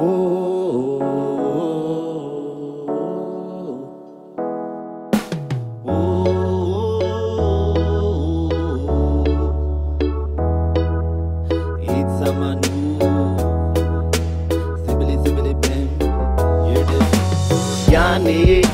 ያኔ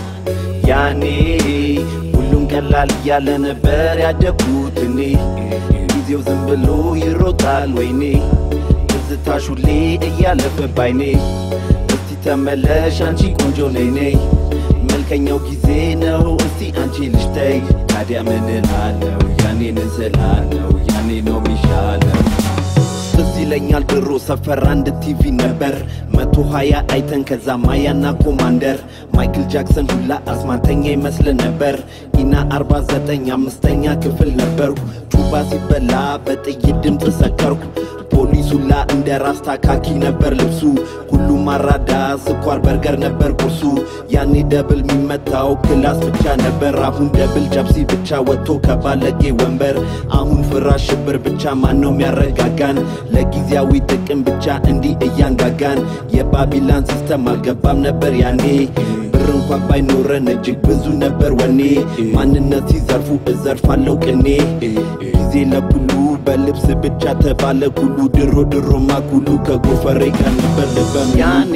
ያኔ ሁሉም ቀላል እያለ ነበር ያደግኩት እኔ ጊዜው ዝም ብሎ ይሮጣል ወይኔ ትዝታሽ ሁሌ እያለፈ ባይኔ እስቲ ተመለሽ አንቺ ቆንጆ ነይ ነይ መልከኛው ጊዜ ነው እስቲ አንቺ ልጅ ተይ ታዲያ ምን እላለሁ ያኔ ንስላለሁ ያኔ ነው ሚሻለው ትዝ ይለኛል ድሮ ሰፈር አንድ ቲቪ ነበር መቶ ሀያ አይተን ከዛ ማያና ኮማንደር ማይክል ጃክሰን ሁላ አስማተኛ ይመስል ነበር ኢና አርባ ዘጠኝ አምስተኛ ክፍል ነበርኩ ጩባ ሲበላ በጥይት ድምፅ ሰከርኩ ፖሊስ ሁላ እንደ ራስ ታካኪ ነበር ልብሱ ሁሉም አራዳ ስኳር በርገር ነበር ቁርሱ ያኔ ደብል የሚመታው ክላስ ብቻ ነበር አሁን ደብል ጨብሲ ብቻ ወጥቶ ከባለጌ ወንበር አሁን ፍራሽ ሽብር ብቻ ማን ነው የሚያረጋጋን ለጊዜያዊ ጥቅም ብቻ እንዲህ እያንጋጋን የባቢላን ሲስተም አልገባም ነበር ያኔ ብር እንኳን ባይኖረን እጅግ ብዙ ነበር ወኔ ማንነት ሲዘርፉ እዘርፋለሁ ቅኔ ጊዜ ለኩሉ በልብስ ብቻ ተባለ ኩሉ ድሮ ድሮማ ኩሉ ከጎፈሬ ጋር ነበር ልበም ያኔ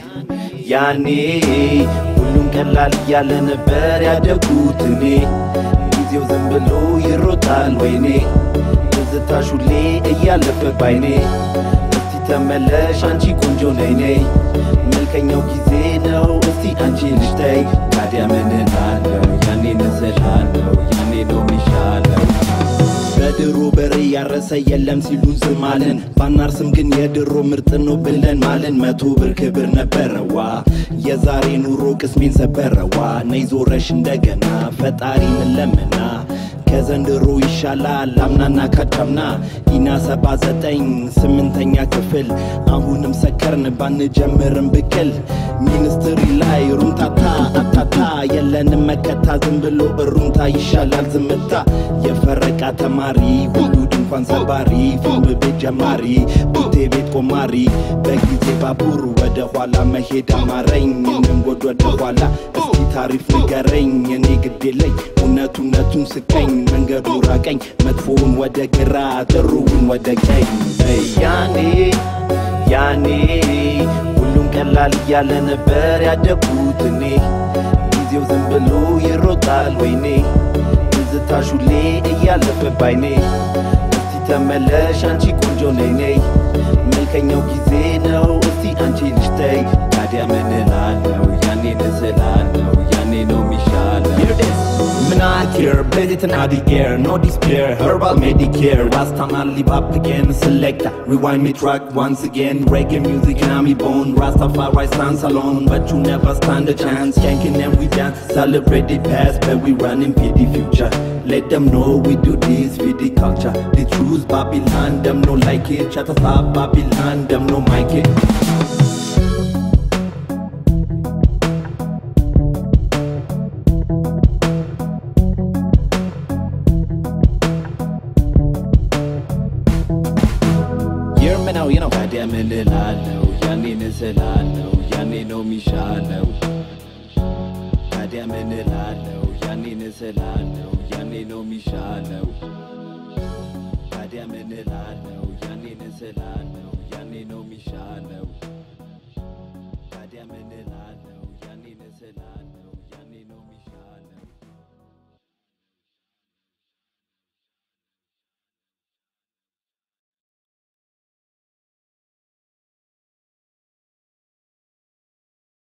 ያኔ ሁሉም ቀላል እያለ ነበር ያደጉት እኔ ጊዜው ዝም ብሎ ይሮጣል ወይኔ ትዝታሽ ሁሌ እያለፈ ባይኔ እስቲ ተመለሽ አንቺ ቆንጆ ነይ ነይ መልከኛው ጊዜ ነው እስቲ አንቺ ልጅ ተይ ታዲያ ምን እላለሁ ያኔ ንስላለሁ ያኔ ነው ሚሻለው በድሮ በሬ ያረሰ የለም ሲሉን ዝም አልን ባናርስም ግን የድሮ ምርጥ ነው ብለን ማልን መቶ ብር ክብር ነበረዋ የዛሬ ኑሮ ቅስሜን ሰበረዋ ነይ ዞረሽ እንደገና ፈጣሪ ምን ለምና ከዘንድሮ ይሻላል አምናና ካቻምና ኢና ሰባ ዘጠኝ ስምንተኛ ክፍል አሁንም ሰከርን ባንጀምርም ብቅል ሚኒስትሪ ላይ ሩምታታ አታታ የለንም መከታ ዝም ብሎ እሩምታ ይሻላል ዝምታ የፈረቃ ተማሪ ሁሉ ድንኳን ሰባሪ ፊልም ቤት ጀማሪ ቡቴ ቤት ቆማሪ በጊዜ ባቡር ወደ ኋላ መሄድ አማረኝ እንንጎድ ወደ ኋላ እስቲ ታሪፍ ንገረኝ እኔ ግዴለኝ እውነት እውነቱን ስቀኝ መንገዱ ራቀኝ መጥፎውን ወደ ግራ ጥሩውን ወደ ቀኝ ያኔ ያኔ ሁሉም ቀላል እያለ ነበር ያደግኩት እኔ ጊዜው ዝም ብሎ ይሮጣል ወይኔ ትዝታሽ ሁሌ እያለፈ ባይኔ እስቲ ተመለሽ አንቺ ቆንጆ ነይ ነይ መልከኛው ጊዜ ነው እስቲ አንቺ ልጅ ተይ ታዲያ ምን እላለሁ ያኔ ንስላለሁ ያኔ ነው ሚሻለው Not here, bet it not the air, no despair. Herbal Medicare, Rastaman live up again. Select, rewind me track once again. Reggae music in me bone. Rastafari stands alone, but you never stand a chance. Yanking and we dance, celebrate the past, but we running for the future. Let them know we do this for the culture. The truth, Babylon, them no like it. Shut us up, Babylon, them no like it. የርምናው ነው ታዲያ ምን እላለሁ ያኔ ንስላለሁ ያኔ ነው ሚሻለው ታዲያ ምን እላለሁ ያኔ ንስላለሁ ያኔ ነው ሚሻለው ታዲያ ምን እላለሁ ያኔ ንስላለሁ ያኔ ነው ሚሻለው